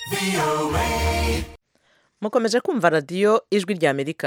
mukomeje kumva radiyo ijwi ry'amerika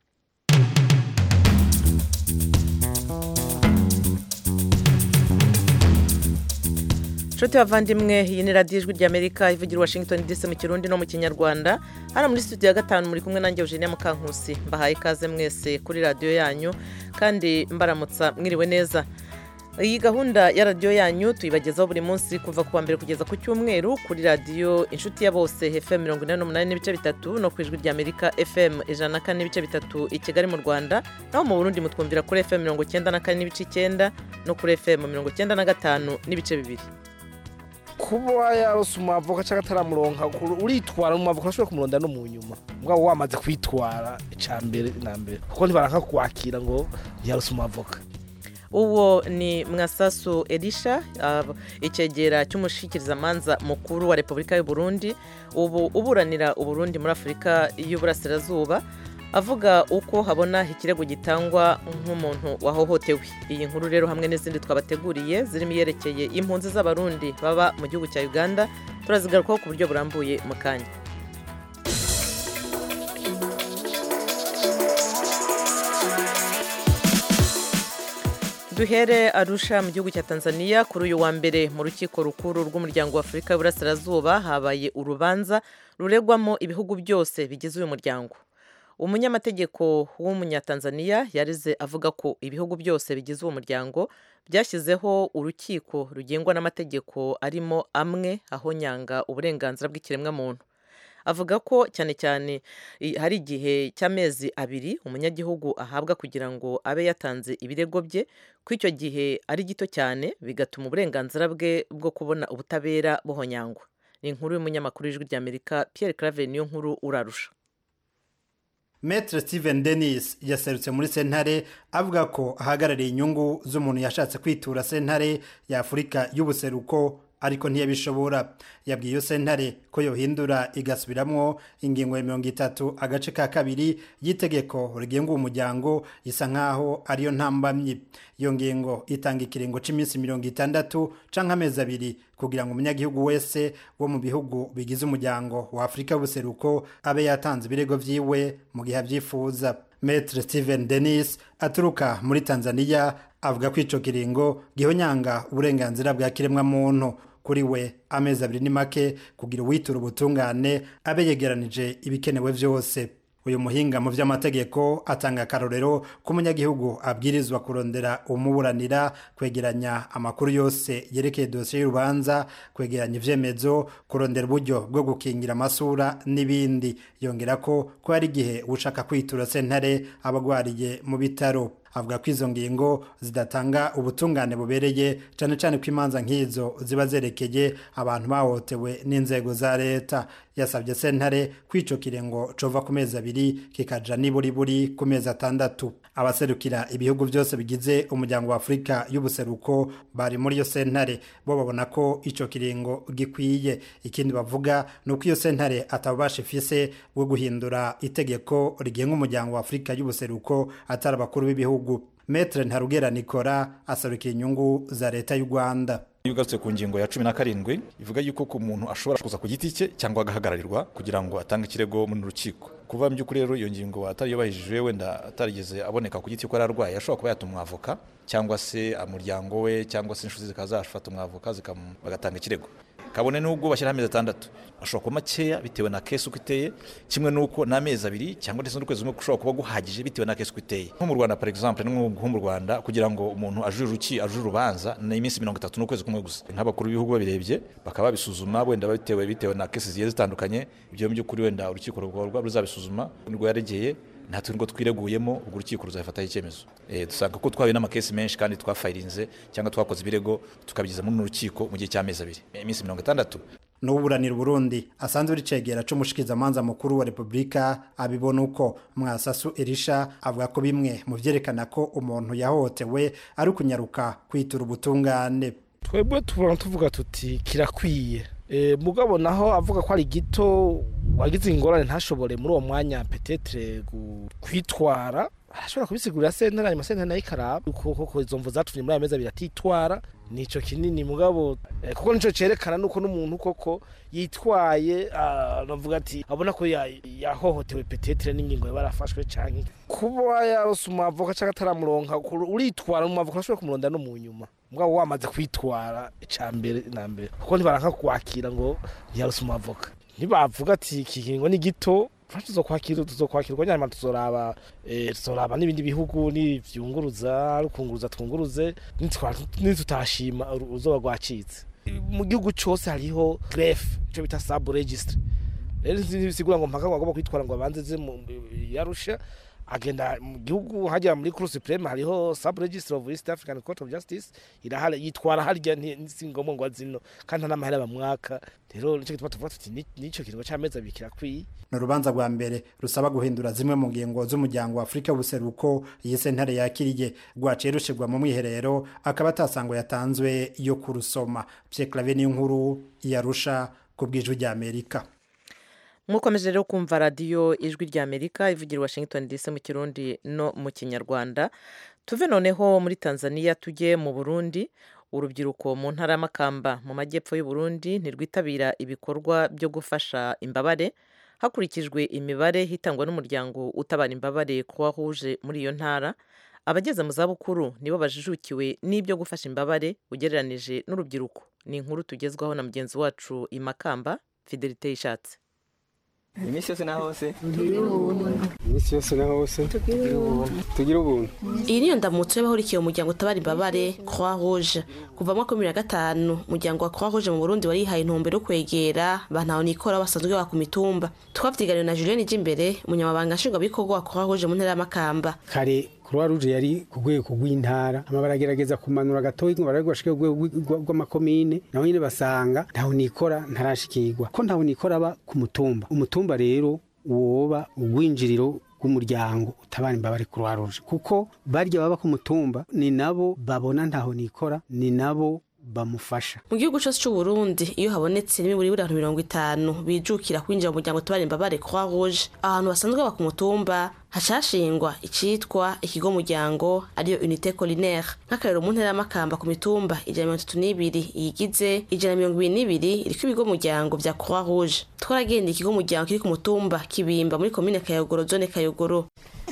nshuti bavandimwe iyi ni radiyo ijwi ry'amerika ivugira i washington dc mu kirundi no mu kinyarwanda hano muri studio ya gatanu muri kumwe nanjye eugenia mukankusi mbahaye ikaze mwese kuri radiyo yanyu kandi mbaramutsa mwiriwe neza iyi gahunda ya radiyo yanyu tuyibagezaho buri munsi kuva ku wa mbere kugeza ku cyumweru kuri radiyo inshuti ya bose fm mirongo inani n'umunani n'ibice bitatu no ku ijwi ry'amerika fm ijana na kane n'ibice bitatu i kigali mu rwanda naho mu burundi mutwumvira kuri fm mirongo icyenda na kane n'ibice icyenda no kuri fm mirongo icyenda na gatanu n'ibice bibiri kuba yarose umwavoka cyangwa ataramuronka uritwara mu mavoka ashobora kumuronda no mu nyuma mugabo wamaze kwitwara icya mbere na mbere kuko ntibaranka kwakira ngo yarose umwavoka uwo ni mwasasu elisha icyegera cy'umushikirizamanza mukuru wa repubulika y'u Burundi ubu uburanira uburundi muri afurika y'uburasirazuba avuga uko habona ikirego gitangwa nk'umuntu wahohotewe iyi nkuru rero hamwe n'izindi twabateguriye zirimo iyerekeye impunzi z'abarundi baba mu gihugu cya uganda turazigarukaho ku buryo burambuye mu kanya duhere arusha mu gihugu cya tanzania kuri uyu wa mbere mu rukiko rukuru rw'umuryango wa afurika y'uburasirazuba habaye urubanza ruregwamo ibihugu byose bigize uyu muryango umunyamategeko w'umunyatanzaniya yarize avuga ko ibihugu byose bigize uwo muryango byashyizeho urukiko rugengwa n'amategeko arimo amwe ahonyanga uburenganzira bw'ikiremwamuntu avuga ko cyane cyane hari igihe cy'amezi abiri umunyagihugu ahabwa kugira ngo abe yatanze ibirego bye ko icyo gihe ari gito cyane bigatuma uburenganzira bwe bwo kubona ubutabera buhonyangwa ni inkuru y'umunyamakuru w'ijwi ry'amerika Pierre Claver niyo nkuru urarusha Maître Steven Dennis yaserutse muri sentare avuga ko ahagarariye inyungu z'umuntu yashatse kwitura sentare ya Afurika y'ubuseruko ariko ntiyabishobora yabwiye iyo sentare ko yohindura igasubiramwo ingingo ya mirongo itatu agace ka kabiri y'itegeko rigenga uwo muryango isa nk'aho ariyo ntambamyi iyo ngingo itanga ikiringo cy'iminsi mirongo itandatu canke amezi abiri kugira ngo umunyagihugu wese wo mu bihugu bigize umuryango wa afurika y'ubuseruko abe yatanze ibirego vyiwe mu gihe avyifuza Maître Steven Dennis aturuka muri Tanzania avuga ko ico kiringo gihonyanga uburenganzira bwa kiremwa muntu kuri we amezi abiri ni make kugira uwitura ubutungane abe yegeranije ibikenewe vyose uyu muhinga mu vy'amategeko atanga akarorero ko umunyagihugu abwirizwa kurondera umuburanira kwegeranya amakuru yose yerekeye dosiye y'urubanza kwegeranya ivyemezo kurondera uburyo bwo gukingira amasura n'ibindi yongera ko ko hari igihe ushaka kwitura sentare aba agwariye mu bitaro avuga ko izo ngingo zidatanga ubutungane bubereye cyane cyane ko imanza nk'izo ziba zerekeye abantu bahohotewe n'inzego za leta yasabye sentare kwico kirengo cova ku mezi abiri kikaja niburi buri ku mezi atandatu abaserukira ibihugu byose bigize umuryango wa afurika y'ubuseruko bari muri iyo sentare bo babona ko ico kiringo gikwiye ikindi bavuga ni uko iyo sentare atabubasha ifise bwo guhindura itegeko rigenga umuryango wa afurika y'ubuseruko atari abakuru b'ibihugu metre ntarugera nikora asarukiye inyungu za leta y'u rwanda iyo ugarutse ku ngingo ya cumi na karindwi ivuga yuko ku muntu ashobora kuza ku giti cye cyangwa agahagararirwa kugira ngo atange ikirego mu rukiko kuva mu by'ukuri rero iyo ngingo atariyubahirije wenda atarigeze aboneka ku giti ko yari arwaye ashobora kuba yatuma umwavoka cyangwa se umuryango we cyangwa se inshuti zikaba zafata umwavoka bagatanga ikirego kabone n'ubwo bashyiraho amezi atandatu ashobora kuba makeya bitewe na kesi uko iteye kimwe n'uko n'amezi abiri cyangwa ndetse n'ukwezi kumwe ushobora kuba guhagije bitewe na kesi uko iteye nko mu rwanda par exemple nko mu rwanda kugira ngo umuntu ajure uruki ajure urubanza ni iminsi mirongo itatu n'ukwezi kumwe gusa nk'abakuru b'ibihugu babirebye bakaba babisuzuma wenda bitewe bitewe na kesi zigiye zitandukanye ibyo mu by'ukuri wenda urukiko rwaba ruzabisuzuma nibwo yaregeye nta tungo twireguyemo ubwo urukiko ruzafataho icyemezo dusanga ko twahuye n'amakesi menshi kandi twafayirinze cyangwa twakoze ibirego tukabigeza muri urukiko mu gihe cy'amezi abiri iminsi mirongo itandatu n'uburanira Burundi asanzwe uri cegera c'umushikizamanza mukuru wa Republika abibona uko mwasasu Elisha avuga ko bimwe mu vyerekana ko umuntu yahohotewe ari kunyaruka kwitura ubutungane twebwe tubona tuvuga tuti kirakwiye e, mugabo naho avuga ko ari gito wagize ingorane ntashobore muri uwo mwanya petetre kwitwara arashobora kubisigurira sentare hanyuma sentare nayo ikaraba uko koko izo mvu zatumye muri aya mezi abiri atitwara nico kinini mugabo eh, kuko nico cerekana nuko n'umuntu koko yitwaye ah, navuga ati abona ko ya- yahohotewe petetre n'ingingo yaba yarafashwe canke kuba yarose umwavoka canke ataramuronka kuru- uritwara umwavoka urashobora kumuronda no mu nyuma mugabo wamaze kwitwara ica mbere na mbere kuko ntibaranka kwakira ngo yarose umwavoka ntibavuga ati iki kiringo ni gito Fasha tuzokwakira tuzokwakirwa nyuma tuzoraba eh, tuzoraba n'ibindi bihugu n'ivyunguruza rukunguruza twunguruze nitwa- nitutashima uru- uzoba rwacitse mu gihugu cose hariho greffe ico bita sub registry rero ntibisigura ngo mpaka ngo agomba kwitwara ngo abanze ze mu yarusha agenda mu gihugu hajya muri cour supreme hariho sub registry of east african court of justice irahari yitwara harya nti- si ngombwa ngo azino kandi nta n'amahera bamwaka rero nico gituma tuvuga tuti ni- nico kiringo c'amezi abiri kirakwiye ni urubanza rwa mbere rusaba guhindura zimwe mu ngingo z'umuryango wa afurika y'ubuseruko iyi sentare yakiriye rwaciye rushirwa mu mwiherero akaba atasango yatanzwe yo kurusoma pye clave niyo nkuru yarusha ku bw'ijwi ry'amerika mukomeje rero kumva radiyo ijwi ry'amerika ivugira i washington dc mu kirundi no mu kinyarwanda tuve noneho muri tanzania tujye mu burundi urubyiruko mu ntara y'amakamba mu majyepfo y'u Burundi ntirwitabira ibikorwa byo gufasha imbabare hakurikijwe imibare hitangwa n'umuryango utabara imbabare kuba huje muri iyo ntara abageze mu zabukuru nibo bajijukiwe n'ibyo gufasha imbabare ugereranije n'urubyiruko ni inkuru tugezwaho na mugenzi wacu i makamba fidelite yishatse iminsi yose na hose iminsi yose na hose tugira ubuntu iyi niyo ndamutso y'abahurikiye umuryango utabara imbabare croix rouge kuva mu mwaka wa bibiri na gatanu umuryango wa croix rouge mu burundi warihaye intumbero yo kwegera bantaho nikora basanzwe baba ku mitumba twavyiganiwe na julienne imbere umunyamabanga nshingwabikorwa wa croix rouge mu ntara y'amakamba kare croix rouge yari ku rwego rw'intara ama baragerageza kumanura gatoyi ngo barabe bashike ku rwego rw'i- rw'amakomine naho nyine basanga ntaho nikora ntarashikirwa ko ntaho nikora aba ku mutumba umutumba rero woba urwinjiriro rw'umuryango utabara imbabare croix rouge kuko barya baba ku mutumba ni nabo babona ntaho nikora ni nabo bamufasha mu gihugu cyose cy'u Burundi iyo habonetse n'imiburi buri abantu mirongo itanu bijukira kwinjira mu muryango utabara imbabare croix rouge ahantu basanzwe baba ku mutumba hacashingwa icitwa ikigo muryango ariyo unité collinaire nk'akarero mu ntara y'amakamba ku mitumba ijana na mirongo itatu n'ibiri iyigize ijana na mirongo ibiri n'ibiri iriko ibigo muryango vya croix rouge twaragendeye ikigo muryango kiri ku mutumba kibimba muri komine kayogoro zone kayogoro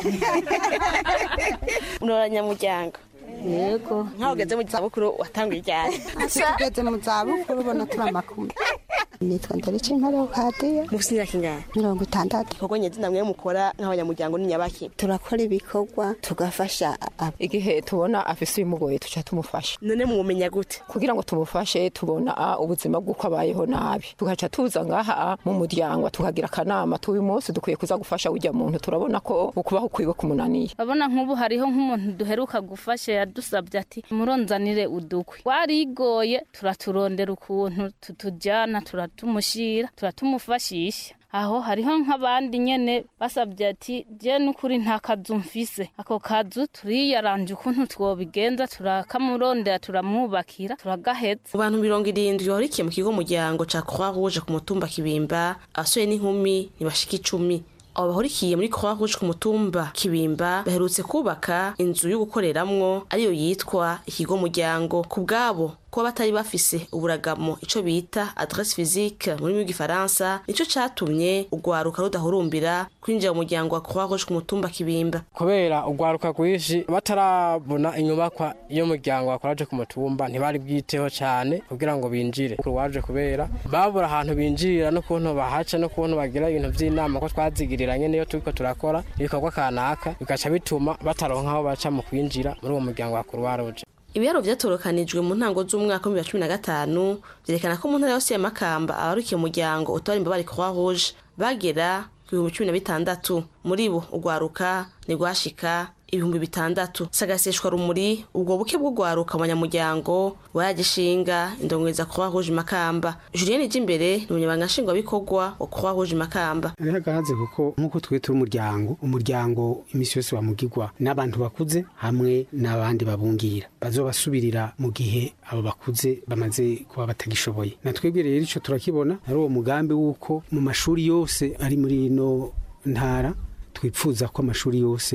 urabanyamuryango yego nk'aho ugeze mu zabukuru watanguye iryari tugeze mu zabukuru ubona turi amakumi nitwa ndarica intare kadiya mufite imyaka ingana mirongo itandatu ibikorwa nyazina mwe mukora nk'abanyamuryango ni nyabaki turakora ibikorwa tugafasha ab- igihe tubona afise ibimugoye tuca tumufasha none mumumenya gute kugira ngo tumufashe tubona ah, ubuzima bw'uko abayeho nabi tugaca tuza ngaha ah, mu muryango tukagira akanama tuba uyu munsi dukwiye kuza gufasha ujya muntu turabona ko ukubaho kwiwe kumunaniye urabona nk'ubu hariho nk'umuntu duheruka gufasha yadusabye ati muronzanire udukwi warigoye turaturondera ukuntu tutujyana turatumushyira turatumufashisha aho hariho nk'abandi nyene basabye ati je n'ukuri nta kazu mfise ako kazu turiyaranje ukuntu twobigenza turakamurondera turamwubakira turagaheza mu bantu mirongo irindwi bahurikiye mu kigo muryango ca croix rouge ku mutumba kibimba abasore n'inkumi ntibashika icumi abo bahurikiye muri croix rouge ku mutumba kibimba baherutse kubaka inzu yo gukoreramwo ariyo yitwa ikigo muryango ku bwabo kuba batari bafise uburagamo ico bita adresse physique mu rurimi rw'igifaransa nico catumye urwaruka rudahurumbira kwinjira mu muryango wa croix rouge ku mutumba kibimba kubera urwaruka rwinshi batarabona inyubakwa y'umuryango wakoraje ku mutumba ntibari bwiteho cyane kugira ngo binjire waje kubera babura ahantu binjirira n'ukuntu bahaca n'ukuntu bagira ibintu by'inama ko twazigiriranye niyo turiko turakora ibikorwa kanaka bigaca bituma bataronka aho baca mu kwinjira muri uwo muryango wa croix rouge ibiharo vyatorokanijwe mu ntango z'umwaka w'ibihumbi bibiri na cumi na gatanu vyerekana ko mu ntara yose ya makamba abarukiye umuryango utabara imbabare croix rouge bagera ku bihumbi cumi na bitandatu muri bo urwaruka ntirwashika ibihumbi bitandatu sagaseshwa rumuri ubwo buke bw'urwaruka mu banyamuryango waragishinga indongereza croix rouge makamba julienne imbere ni umunyabanga nshingwabikorwa wa croix rouge makamba hariho agahaze kuko nk'uko twe turi umuryango umuryango iminsi yose wamugirwa n'abantu bakuze hamwe n'abandi babungira bazobasubirira mu gihe abo bakuze bamaze kuba batagishoboye na twebwe rero ico turakibona ari uwo mugambi w'uko mu mashuri yose ari muri ino ntara twipfuza ko amashuri yose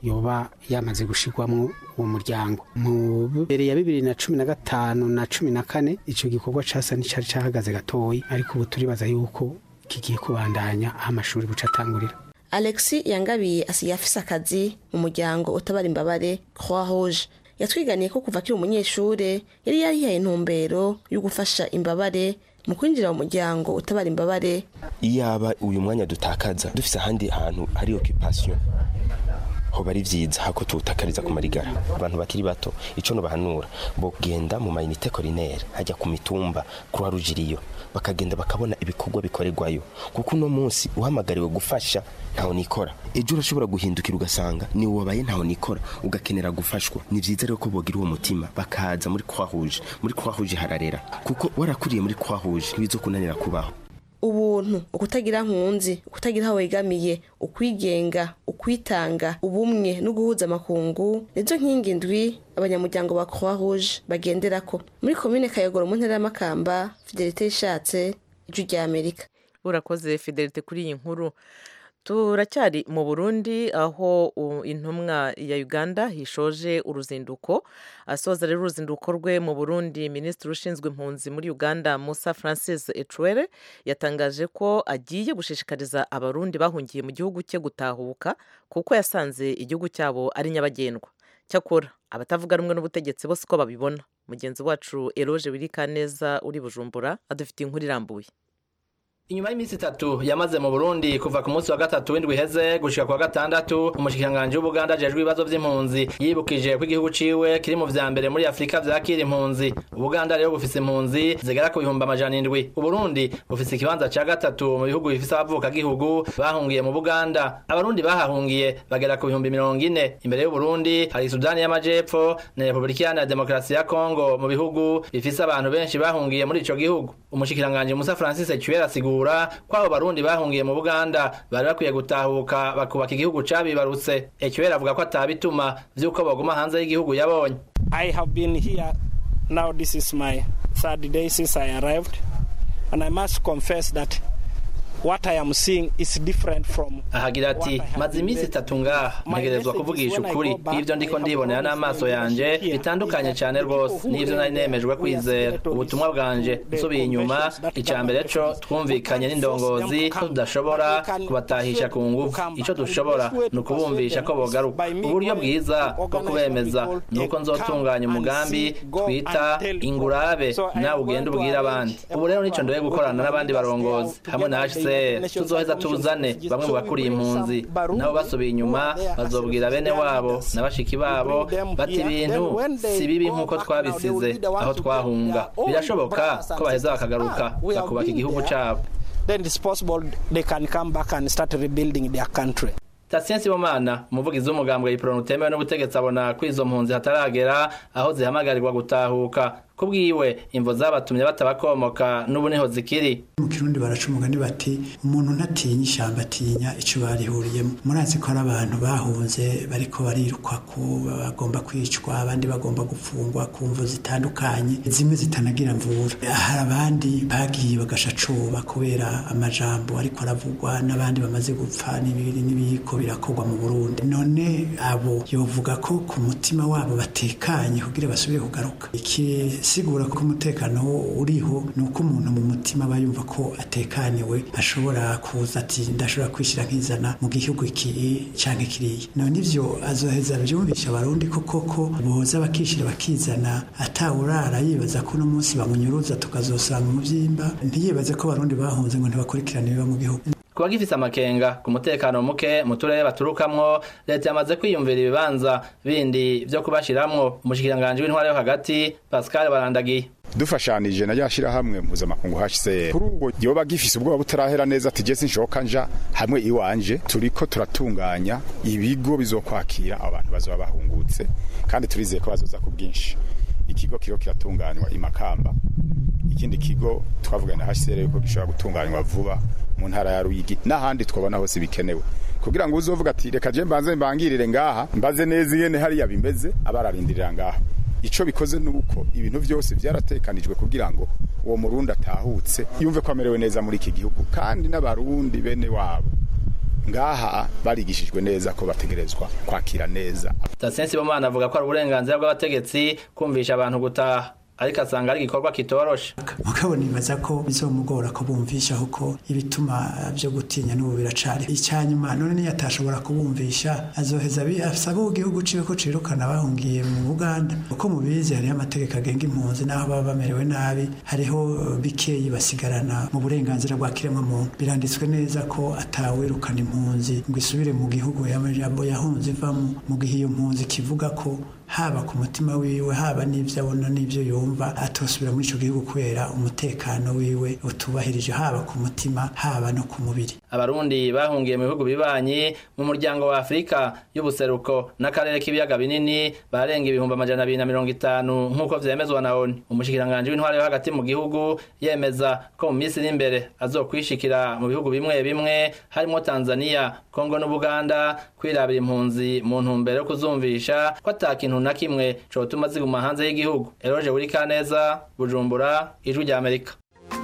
yoba yamaze gushirwamwo uwo muryango mu mbere ya bibiri na cumi na gatanu na cumi na kane ico gikorwa casa n'icari cahagaze gatoyi ariko ubu turibaza yuko kigiye kubandanya aho amashuri buca atangurira alexi yangabiye asigaye afise akazi mu muryango utabara imbabare croix rouge yatwiganiye ko kuva akiri umunyeshure yari yarihaye intumbero yo gufasha imbabare mu kwinjira mu muryango utabara imbabare iyaba uyu mwanya dutakaza dufise ahandi hantu hari occupation hoba ari vyiza hako tuwutakariza ku marigara abantu bakiri bato ico nobahanura bogenda mu mayinite korinere hajya ku mitumba croix rouge iriyo bakagenda bakabona ibikorwa bikorerwayo kuko uno munsi uhamagariwe gufasha ntaho nikora ejo urashobora guhindukira ugasanga ni wabaye ntaho nikora ugakenera gufashwa ni vyiza rero ko bogira uwo mutima bakaza muri croix rouge muri croix rouge hararera kuko warakuriye muri croix rouge ntibizokunanira kubaho ubuntu ukutagira nkunzi ukutagira aho wegamiye ukwigenga ukwitanga ubumwe no guhuza amakungu nizo nkingi ndwi abanyamuryango ba croix rouge bagenderako muri komine kayogoro mu ntara y'amakamba fidelite yishatse ijwi rya amerika urakoze fidelite kuri iyi nkuru turacyari mu burundi aho intumwa ya uganda hishoje uruzinduko asoza rero uruzinduko rwe mu burundi minisitiri ushinzwe impunzi muri uganda musa francis ecwere yatangaje ko agiye gushishikariza abarundi bahungiye mu gihugu cye gutahuka kuko yasanze igihugu cyabo ari nyabagendwa cyakora abatavuga rumwe n'ubutegetsi bose uko babibona mugenzi wacu eroge wirikaneza uri bujumbura adufitiye inkuru irambuye inyuma y'iminsi itatu yamaze mu burundi kuva ku munsi wa gatatu w'indwi iheze gushika kwa gatandatu umushikiranganji w'ubuganda ajejwe ibibazo vy'impunzi yibukije ko igihugu ciwe kiri mu vya mbere muri afurika vyakira impunzi ubuganda rero bufise impunzi zigera ku bihumbi amajana indwi uburundi bufise ikibanza ca gatatu mu bihugu bifise abavuka gihugu bahungiye mu buganda abarundi bahahungiye bagera ku bihumbi mirongo ine imbere y'uburundi hari sudani y'amajepfo na repubulika iharanira demokarasi ya kongo mu bihugu bifise abantu benshi bahungiye muri ico gihugu umushikiranganji musa francis cyuwera asigura ko abo barundi bahungiye mu buganda bari bakwiye gutahuka bakubaka igihugu cabibarutse ecyuwera avuga ko atabituma vy'uko baguma hanze y'igihugu yabonye I have been here now this is my third day since I arrived and I must confess that what I am seeing is different from ahagira ati maze iminsi itatu ngaha ntegerezwa kuvugisha ukuri ivyo ndiko ndibonera n'amaso yanje bitandukanye cyane rwose n'ivyo nari nemejwe kwizera ubutumwa bwanje nsubiye inyuma ica mbere co twumvikanye n'indongozi ko tudashobora kubatahisha ku ngufu ico dushobora ni ukubumvisha ko bogaruka uburyo bwiza bwo kubemeza ni uko nzotunganya umugambi twita ingurabe nawe ugenda ubwira abandi ubu rero nico ndoye gukorana n'abandi barongozi hamwe na HCR tuzoheza tuzane bamwe mu bakuriye impunzi nabo basubiye inyuma bazobwira bene wabo na bashiki babo bati ibintu si bibi nk'uko twabisize aho twahunga birashoboka ko baheza bakagaruka bakubaka igihugu cabo then it's possible they can come back and start rebuilding their country Tatien Sibomana umuvugizi w'umugambwe yipronu utemewe n'ubutegetsi abona ko izo mpunzi hataragera aho zihamagarirwa gutahuka kubwiwe imvo zabatumye batabakomoka n'ubu niho zikiri mu kirundi baraca umugani bati umuntu ntatinya ishyamba atinya icyo barihuriyemo murazi ko ari abantu bahunze bariko barirukwa ko bagomba kwicwa abandi bagomba gufungwa ku mvu zitandukanye zimwe zitanagira mvura hari abandi bagiye bagashacuba kubera amajambo ariko aravugwa n'abandi bamaze gupfa n'ibiri n'ibiko birakorwa mu Burundi none abo yovuga ko ku mutima wabo batekanye kugira basubire kugaruka iki sigura ko umutekano uriho ni uko umuntu mu mutima aba yumva ko atekaniwe ashobora kuza ati ndashobora kwishyira nkizana mu gihugu iki cyangwa kiriya none ivyo azoheza byumvisha abarundi ko koko boza bakishyira bakizana atawurara yibaza ko uno munsi bamunyuruza tukazosanga umuvyimba ntiyibaze ko abarundi bahunze ngo ntibakurikirane biba mu gihugu kuba gifise amakenga ku mutekano muke mu turere baturukamwo leta yamaze kwiyumvira ibibanza bindi vyo kubashiramwo umushikiranganji w'intwara yo hagati pascal barandagiye dufashanije na rya shirahamwe mpuzamakungu HCR kuri ubwo yoba gifise ubwoba butarahera neza ati jesi nshoka nja hamwe iwanje turiko turatunganya ibigo bizokwakira abantu bazoba bahungutse kandi turizeye ko bazoza ku bwinshi ikigo kiro kiratunganywa imakamba ikindi kigo twavugana na HCR yuko gishobora gutunganywa vuba mu ntara ya Ruyigi n'ahandi twabona hose bikenewe kugira ngo uzovuga ati reka je mbanze mbangirire ngaha mbaze neza yene hariya bimeze abararindirira ngaha ico bikoze nuko ibintu vyose vyaratekanijwe kugira ngo uwo murundi atahutse yumve ko amerewe neza muri iki gihugu kandi n'abarundi bene wabo ngaha barigishijwe neza ko bategerezwa kwakira neza Tatien Sibomana avuga ko ari uburenganzira bw'abategetsi kumvisha abantu gutaha ariko asanga ari igikorwa kitoroshe mugabo nibaza ko bizomugora ko bumvisha kuko ibituma byo gutinya n'ubu biracari icyanyuma none niyo atashobora kubumvisha azoheza asaba igihugu ciwe ko cirukana bahungiye mu Uganda uko mubizi hariho amategeko agenga impunzi n'aho baba bamerewe nabi hariho bikeyi basigarana mu burenganzira bwa kiremwa muntu biranditswe neza ko atawirukana impunzi ngo isubire mu gihugu y'amajambo yahunze ivamo mu gihe iyo mpunzi kivuga ko haba ku mutima wiwe haba n'ibyo abona n'ibyo yumva atosubira muri icyo gihugu kubera umutekano wiwe utubahirije haba ku mutima haba no ku mubiri abarundi bahungiye mu bihugu bibanyi mu muryango wa afurika y'ubuseruko n'akarere k'ibiyaga binini barenga ibihumbi amajana abiri na mirongo itanu nk'uko vyemezwa na oni umushikiranganji w'intwari yo hagati mu gihugu yemeza ko mu minsi iri imbere azokwishikira mu bihugu bimwe bimwe harimo tanzania kongo n'ubuganda kwirabira impunzi mu ntumbero yo kuzumvisha ko ata kintu na kimwe cotuma ziguma hanze y'igihugu eroje buri kaneza bujumbura ijwi rya amerika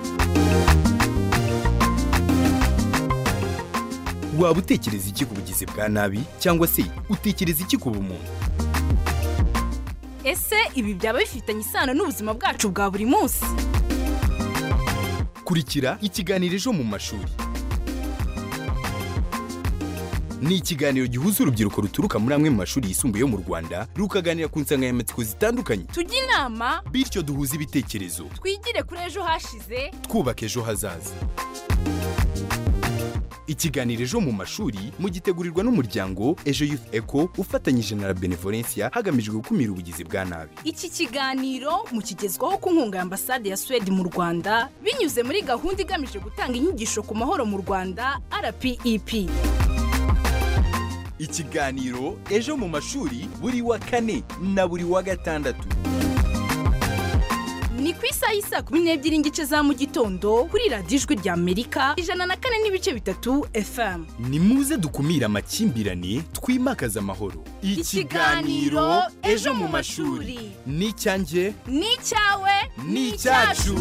waba utekereza iki ku bugizi bwa nabi cyangwa se utekereza iki ku bumuntu ese ibi byaba bifitanye isano n'ubuzima bwacu bwa buri munsi kurikira ikiganiro ejo mu mashuri ni ikiganiro gihuza urubyiruko ruturuka muri amwe mu mashuri yisumbuye yo mu rwanda rukaganira ku nsanganyamatsiko zitandukanye tujye inama bityo duhuze ibitekerezo twigire kuri ejo hashize twubaka ejo hazaza ikiganiro ejo mu mashuri mugitegurirwa n'umuryango ejo youth eco ufatanyije na la benevolencia hagamijwe gukumira ubugizi bwa nabi iki kiganiro mukigezwaho ku nkunga ya ambasade ya suwede mu rwanda binyuze muri gahunda igamije gutanga inyigisho ku mahoro mu rwanda rpep ikiganiro ejo mu mashuri buri wa kane na buri wa gatandatu ni ku isaha y'isa kumi n'ebyiri n'igice za mu gitondo kuri radiyo ijwi rya amerika ijana na kane n'ibice bitatu fm ni muze dukumire amakimbirane twimakaze amahoro ikiganiro ejo mu mashuri ni icyanjye ni icyawe ni icyacu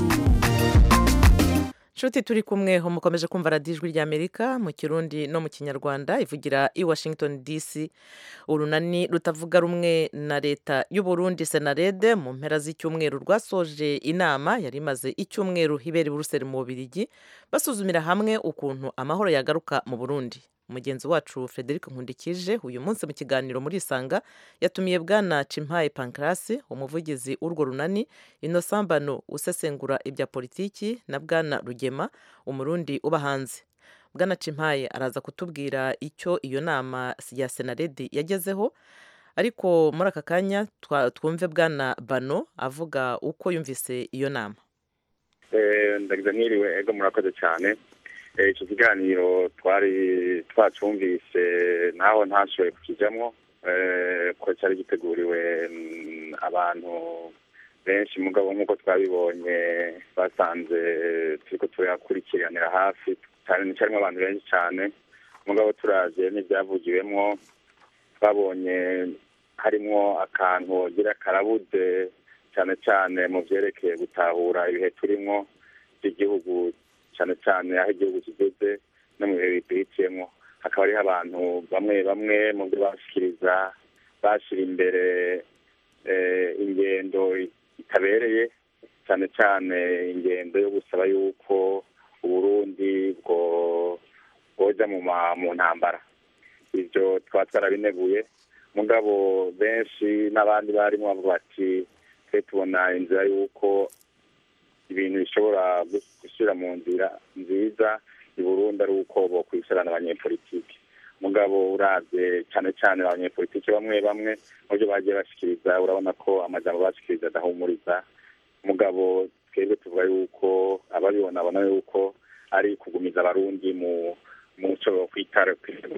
nshuti turi kumwe mukomeje kumva radiyo ijwi ry'amerika mu kirundi no mu kinyarwanda ivugira i washington dc urunani rutavuga rumwe na leta y'uburundi senarede mu mpera z'icyumweru rwasoje inama yari imaze icyumweru ibera i buruseli mu bubirigi basuzumira hamwe ukuntu amahoro yagaruka mu burundi mugenzi wacu frederic nkundikije uyu munsi mu kiganiro muri isanga yatumiye bwana cimpaye pankarasi umuvugizi w'urwo runani inosambano usesengura ibya politiki na bwana rugema umurundi uba hanze bwana cimpaye araza kutubwira icyo iyo nama ya senaredi yagezeho ariko muri aka kanya twumve bwana bano avuga uko yumvise iyo nama ndagize mwiriwe ego murakoze cyane icyo kiganiro twari twacumvise naho ntashoboye kukijyamo ko cyari giteguriwe abantu benshi mugabo nk'uko twabibonye basanze turi ko tuyakurikiranira hafi cyarimo abantu benshi cyane mugabo turaje n'ibyavugiwemo twabonye harimo akantu gira karabuze cyane cyane mu byerekeye gutahura ibihe turimo by'igihugu cyane cyane aho igihugu kigeze no mu bihe bihitiyemo hakaba hariho abantu bamwe bamwe mu byo bashyikiriza bashyira imbere ingendo itabereye cyane cyane ingendo yo gusaba yuko uburundi bwo bwoja mu ntambara ibyo twaba twarabineguye mugabo benshi n'abandi barimo bavuga bati twe tubona inzira y'uko ibintu bishobora gushyira mu nzira nziza i burundi ari uko bokwicarana abanyepolitiki mugabo urabye cyane cyane abanyepolitiki bamwe bamwe mu byo bagiye bashikiriza urabona ko amajambo bashikiriza adahumuriza mugabo twebwe tuvuga yuko ababibona babona yuko ari kugumiza abarundi mu muco kwitara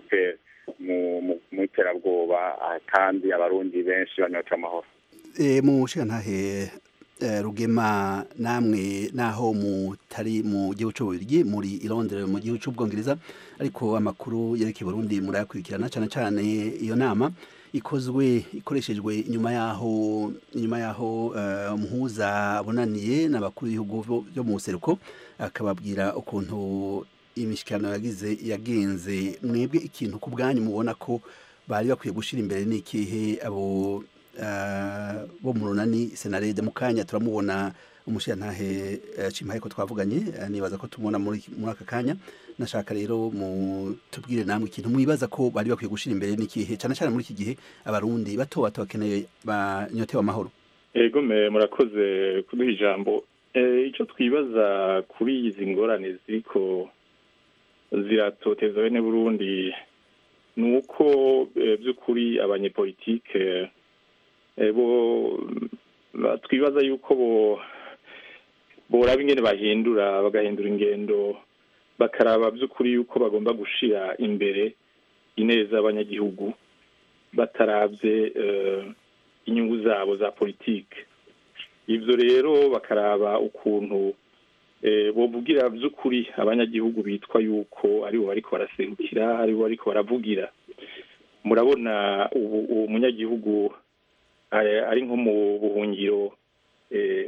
mu iterabwoba kandi abarundi benshi banyota amahoro mu ntahe rugema namwe naho mutari mu gihugu cy'ububirigi muri irondere mu gihugu cy'ubwongereza ariko amakuru yerekeye Burundi murayakurikirana cyane cyane iyo nama ikozwe ikoreshejwe inyuma yaho inyuma yaho umuhuza abonaniye n'abakuru b'ibihugu byo mu buseruko akababwira ukuntu imishikirano yagize yagenze mwebwe ikintu ku bwanyu mubona ko bari bakwiye gushyira imbere n'ikihe abo eh, bo mu runani senarede mu kanya turamubona umushirantahe eh, cimpaye ko twavuganye eh, nibaza ko tumubona muri muri aka kanya nashaka rero mu tubwire namwe ikintu mwibaza ko bari bakwiye gushyira imbere n'ikihe cyane cyane muri iki gihe abarundi bato bato bakeneye banyotewe amahoro ego me murakoze kuduha ijambo Eh, icyo twibaza kuri izi ngorane ziriko ziratoteza bene burundi ni uko eh, by'ukuri abanyepolitike eh, bo ba- twibaza yuko bo boraba ingene bahindura bagahindura ingendo bakaraba by'ukuri yuko bagomba gushira imbere ineza y'abanyagihugu batarabye eh, inyungu zabo za politike ivyo rero bakaraba ukuntu eh, bovugira vy'ukuri abanyagihugu bitwa yuko aribo bariko baraserukira aribo bariko baravugira murabona ubu uwo munyagihugu eh, ari nko mu buhungiro eh,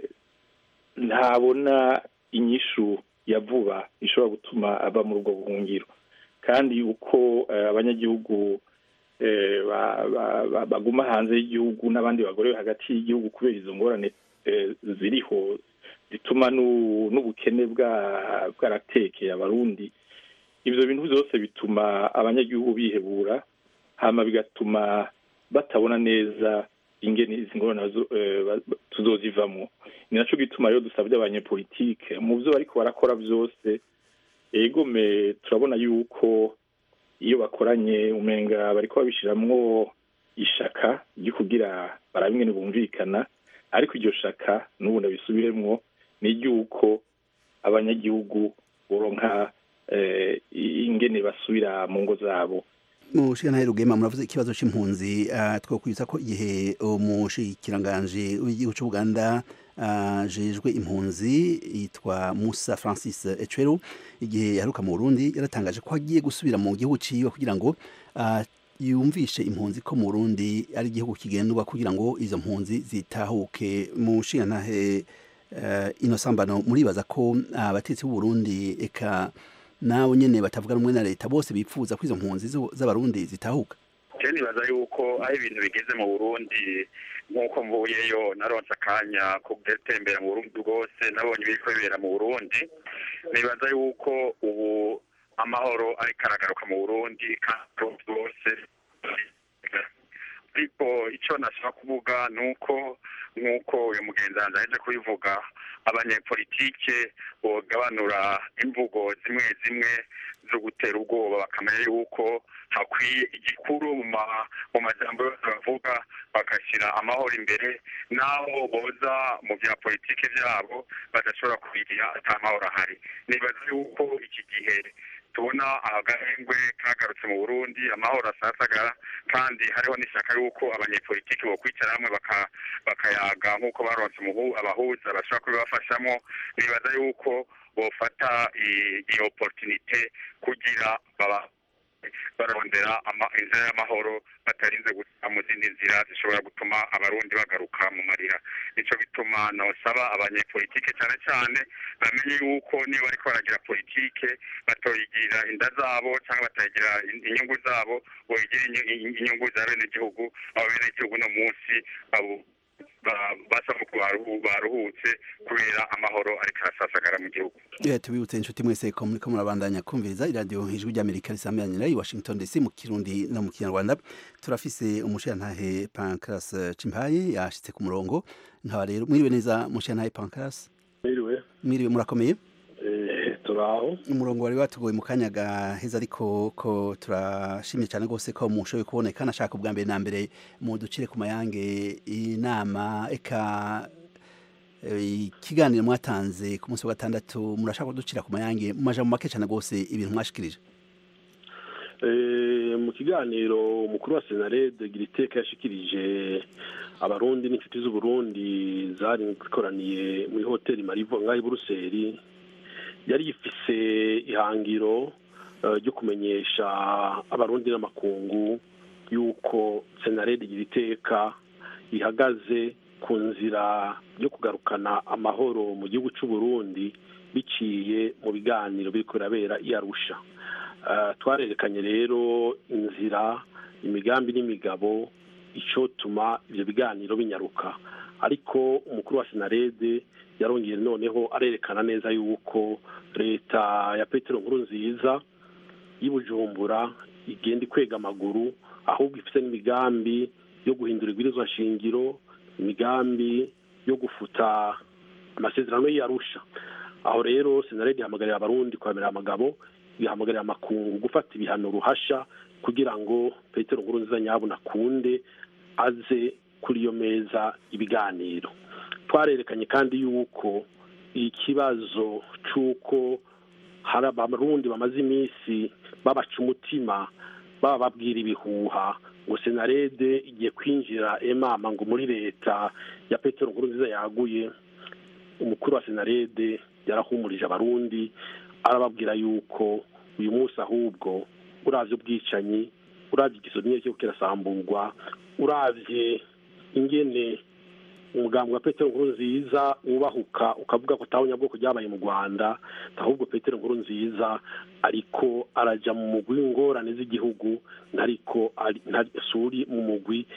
ntabona inyishu ya vuba ishobora gutuma ava muri ubwo buhungiro kandi uko eh, abanyagihugu eh, ba- ba- ba- baguma hanze y'igihugu n'abandi bagore hagati y'igihugu kubera izo ngorane eh, ziriho zituma n'u- n'ubukene bwa- bwaratekeye abarundi ivyo bintu byose bituma abanyagihugu bihebura hama bigatuma batabona neza ingene izi ngorane bazo- eh, ba- ba- tuzozivamwo ni naco gituma rero dusabye abanyepolitike mu vyo bariko barakora vyose egome turabona yuko iyo bakoranye umenga bariko babishiramwo ishaka ryo kugira barabe ingene bumvikana ariko iryo shaka n'ubu ndabisubiremwo ni iry'uko abanyagihugu boronka eh, ingene basubira mu ngo zabo mushikana rugema muravuze ikibazo c'impunzi uh, twokwibutsa ko igihe umushikiranganje w'igihugu c'Uganda ajejwe impunzi yitwa Musa Francis Echwero igihe yaheruka mu Burundi yaratangaje ko agiye gusubira mu gihugu ciwe kugira ngo uh, yumvishe impunzi ko mu Burundi ari igihugu kigendwa kugira ngo izo mpunzi zitahuke mu nshingantahe uh, ino sambano muribaza ko abatetsi b'u Burundi eka nawe nyene batavuga rumwe na leta bose bipfuza ko izo mpunzi zo- z'abarundi zitahuka je nibaza yuko aho ibintu bigeze mu burundi nk'uko mvuyeyo naronse akanya ko gutembera mu burundi bwose nabonye ibiriko bibera mu burundi nibaza yuko ubu amahoro ariko aragaruka mu burundi kandi bwose ariko icyo nashaka kuvuga ni uko nk'uko uyu mugenzi wanjye aheje kubivuga abanyepolitike bogabanura imvugo zimwe zimwe zo gutera ubwoba bakamenya yuko hakwiye igikuru mu ma- mu majambo yose bavuga bagashyira amahoro imbere n'aho boza mu bya politiki byabo badashobora kubigira ata mahoro ahari nibaza yuko iki gihe tubona agahengwe kagarutse mu burundi amahoro asasagara kandi hariho n'ishyaka yuko abanyepolitiki bokwicara hamwe baka- bakayaga nk'uko baronse umuhu- abahuza bashobora kubibafashamo nibaza yuko bofata i- iyo opportunite kugira baba barondera ama- inzira y'amahoro batarinze guca mu zindi nzira zishobora gutuma abarundi bagaruka mu marira nico gituma nosaba abanyepolitike cyane cyane bamenye yuko niba bariko baragira politike batoyigirira inda zabo cyangwa batayigira in- inyungu zabo boyigira inyu- in- inyungu za bene gihugu abo bene gihugu no munsi abo ba- basa nk'uko baruhu- baruhutse kubera amahoro ariko arasasagara mu gihugu Eh, tubibutse inshuti mwese ko muriko murabandanya kumviriza iradiyo ijwi ry'amerika risambiranira i washington dc mu kirundi no mu kinyarwanda turafise umushirantahe pancras cimpaye yashitse ku murongo nkaba rero mwiriwe neza mushirantahe pancras Mwiriwe, mwiriwe murakomeye eh, turaho. umurongo wari watugoye mu kanya gaheza ariko ko turashimye cyane rwose ko mushoboye kuboneka nashaka ubwa mbere na mbere muducire ku mayange inama eka eh, ikiganiro mwatanze ku munsi wa gatandatu murashaka kuducira ku mayange mu majambo make cyane rwose ibintu mwashikirije Eh, mu kiganiro umukuru wa senarede giriteka yashikirije abarundi n'inshuti z'uburundi zari zikoraniye muri hoteli marivo ngaho i buruseli yari yifise ihangiro eh, ryo kumenyesha abarundi n'amakungu yuko senarede giriteka ihagaze ku nzira yo kugarukana amahoro mu gihugu cy'u Burundi biciye mu biganiro biri kurabera i arusha twarerekanye rero inzira imigambi n'imigabo icyotuma ibyo biganiro binyaruka ariko umukuru wa senarede yarongeye noneho arerekana neza yuko leta ya petero nkuru nziza y'ubujumbura igenda ikwega amaguru ahubwo ifite n'imigambi yo guhindura ibwirizwa shingiro imigambi yo gufuta amasezerano y'arusha aho rero senarede ihamagarira abarundi kwemera amagabo ihamagarira amakungu gufata ibihano ruhasha kugira ngo petero nkuru nziza nyabuna akunde aze kuri iyo meza ibiganiro twarerekanye kandi yuko ikibazo cy'uko hari abarundi bamaze iminsi babaca umutima baba babwira ibihuha ngo senarede igiye kwinjira emama ngo muri leta ya petero nkuru nziza yaguye umukuru wa senarede yarahumurije abarundi arababwira yuko uyu munsi ahubwo urabye ubwicanyi urabye igisomye cyo kirasamburwa urabye ingene umugambi wa petero nkuru nziza wubahuka ukavuga ko atawunyabwoko ryabaye mu rwanda ahubwo petero nkuru nziza ariko arajya mu mugwi w'ingorane z'igihugu ntariko suri mu mugwi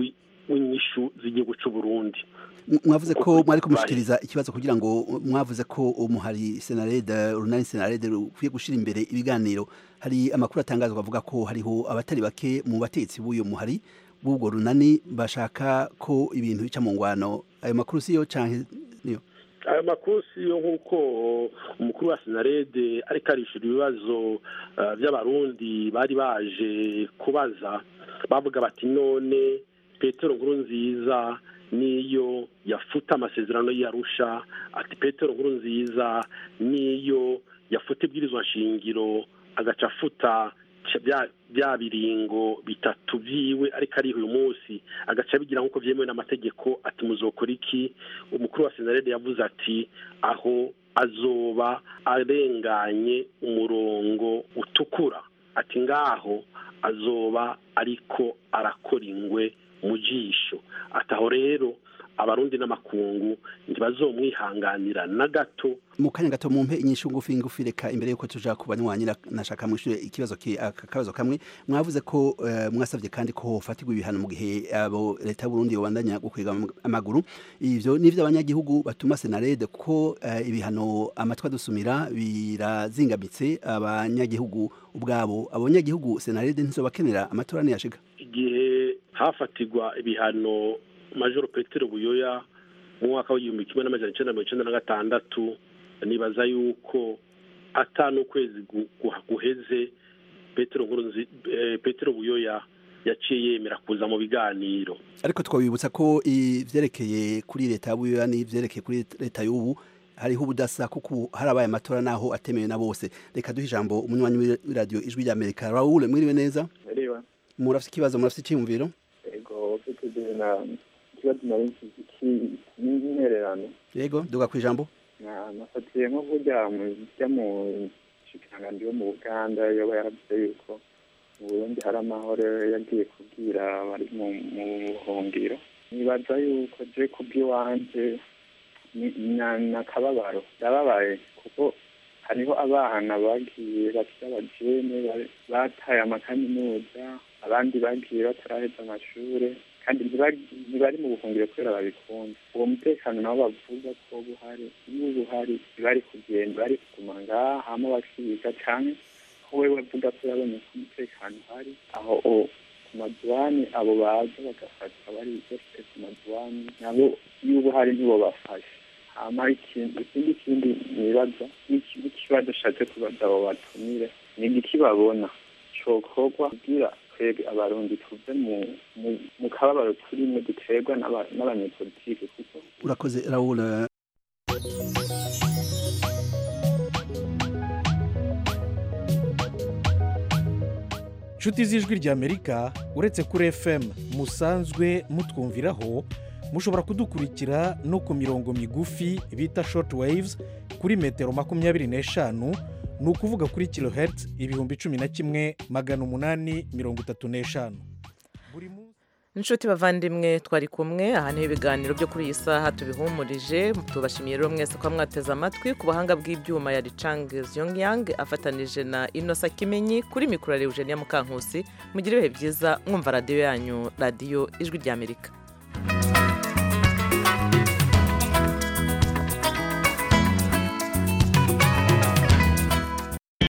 w'inyishu z'igihugu cy'u Burundi mwavuze ko mwari kumushikiriza ikibazo kugira ngo mwavuze ko umuhari senarede urunani senarede rukwiye gushyira imbere ibiganiro hari amakuru atangazwa avuga ko hariho abatari bake mu batetsi b'uyu muhari b'ubwo runani bashaka ko ibintu bica mu ngwano ayo makuru si yo cyangwa niyo ayo makuru si yo nk'uko umukuru wa senarede ariko arishyura ibibazo by'abarundi bari baje kubaza bavuga bati none petero nkuru nziza niyo yafuta amasezerano y'arusha ati petero nkuru nziza niyo yafuta ibwirizwa nshingiro agaca afuta bya biringo bitatu byiwe ariko ari uyu munsi agaca abigira nk'uko byemewe n'amategeko ati muzokora iki umukuru wa senarede yavuze ati aho azoba arenganye umurongo utukura ati ngaho azoba ariko arakora ingwe mu jisho ataho rero abarundi n'amakungu ntibazomwihanganira na gato mu kanya gato mumpe inyishu ngufi ngufi reka imbere yuko tuja ku banywanyi nashaka mwishure ikibazo akabazo kamwe mwavuze ko uh, mwasavye kandi ko hofatirwa ibihano mu gihe abo leta y'u Burundi yobandanya gukwega amaguru ivyo nivyo abanyagihugu batuma senarede ko uh, ibihano amatwa dusumira birazingamitse abanyagihugu ubwabo abanyagihugu senarede ntizobakenera amatora niyashika igihe hafatirwa ibihano majoro petero buyoya mu mwaka w'igihumbi kimwe n'amajana icyenda mirongo icyenda na gatandatu nibaza yuko atanu ukwezi guheze petero petero buyoya yaciye yemera kuza mu biganiro ariko twabibutsa ko ivyerekeye kuri leta y'ubuyoya n'ivyerekeye kuri leta y'ubu hariho ubudasa kuko harabaye amatora naho atemewe na bose reka duhe ijambo umunywanyi w'iradiyo ijwi ry'amerika raul mwiriwe neza murafite ikibazo murafite icyiyumviro ego ikibazo nari n'intererano yego duga ku ijambo nafatiye nko burya mujya mu shikiranganji wo mu buganda yoba yaravuze yuko mu burundi hari amahoro yagiye kubwira abari mu buhungiro nibaza yuko je kubw'iwanje nakababaro ndababaye kuko hariho abana bagiye bakiri abajene bataye amakaminuza abandi bagiye bataraheza amashure kandi ntibari mu buhungiro kubera babikunda uwo mutekano nabo bavuga ko buhari niba buhari ntibari kugenda bari kuguma ngaha hama bakiga canke ko we bavuga ko yabonye ko umutekano uhari aho ku maduwani abo baza bagafatwa bari bafite ku maduwani nabo iyo ubuhari ntibo bafashe hama ikindi ikindi kindi nibaza n'ikibazo ashatse kubaza abo batumire ni igiki babona cokorwa kugira twebwe abarundi tuve mu kababaro turimo duterwa n'abanyepolitike kuko urakoze raul inshuti z'ijwi ry'amerika uretse kuri fm musanzwe mutwumviraho mushobora kudukurikira no ku mirongo migufi bita short waves kuri metero makumyabiri n'eshanu ni ukuvuga kuri kilohertz ibihumbi cumi na kimwe magana umunani mirongo itatu n'eshanu inshuti bavandimwe twari kumwe aha niho ibiganiro byo kuri iyi saha tubihumurije tubashimiye rero mwese ko mwateze amatwi ku buhanga bw'ibyuma ya ricang yongyang afatanije na inosa kimenyi kuri mikoro ya eugenia mukankusi mugire ibihe byiza mwumva radiyo yanyu radiyo ijwi ry'amerika